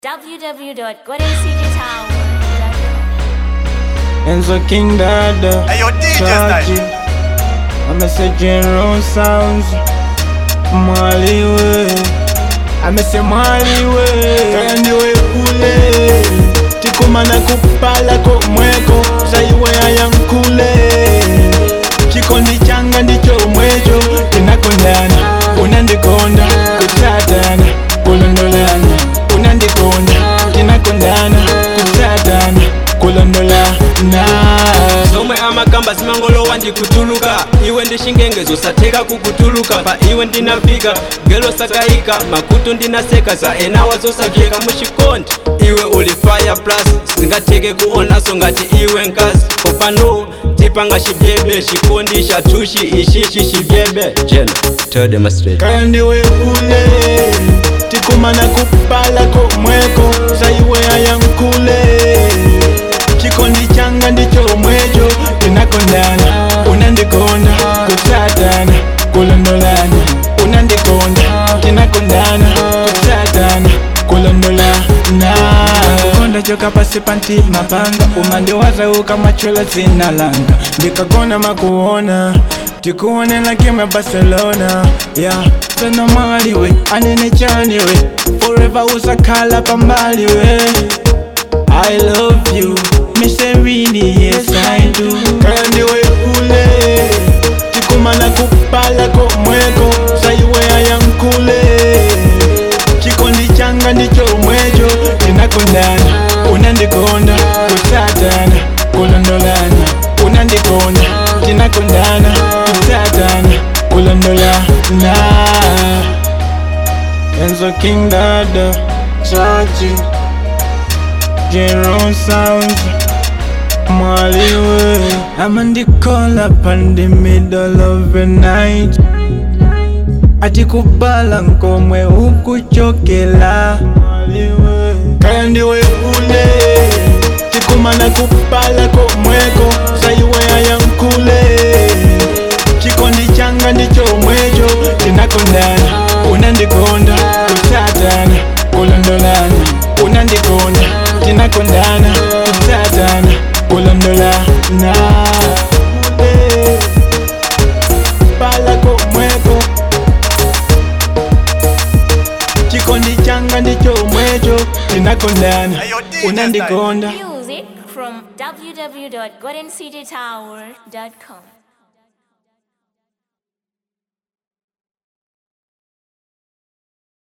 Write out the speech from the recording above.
www.goldencitytower.com. Enzo King Dada Hey, yo, DJ Chachi style. I'm a say General Sounds Mwaliwe amese mwaliwe kandiwe kule tikumana kupala komweko zaiwe ayankule chikondi changa ndicho mwecho tinakondana unandikonda kutsatana kulondolana unandikonda tinakondana kutsatana kulondolana zomwe amagamba zimangolowa ndikutuluka iwe ndishingengezo satheka kukutuluka pa iwe ndinafika gelo sakayika makutu ndinaseka za enawa zosavyeka muchikondi iwe uli fire plus singatheke kuonaso ngati iwe nkazi popano tipanga chivyebe chikondi chathushi ichichi chivyebe jena tell them straight kandiwe kule tikumana kupala komweko zaiwe ayankule chikondi changa ndicho mwecho tinakondana unandikonda kutsatana kulondolana unandikonda tinakondana kutsatana kulondolana konda choka pasi pantima panga umandiwazauka machola zina langa ndikagona makuona tikuonela game ya barcelona ya tena maliwe anene chaniwe forever usakhala pambaliwe I love you, Miss really, yes I do. Kandiwe kule, tikumana kupala komweko, saiwe ayankule. Chikondi changa ndicho mwecho, tinakondana, unandikonda, kusatana, kulondolana, unandikonda, tinakondana, kusatana, kulondolana. Enzo King Dada, Chachi. General Sounds Mwaliwe I'm on the call up in the middle of the night Ati kubala nkomwe ukuchokela Mwaliwe Kaya ndiwe kule Tikumana kupala komweko Saiwe ayankule Chikondi changa ndicho mwecho Tinakondana Unandikonda Kusatana Kulondolana Unandikonda Tinakondana Kusatana Kulondolana Eh, Pala komweko Chikondi changa ndicho mwecho Tinakondana Hey, yo, DJ style. Unandikonda Music from www.goldencitytower.com.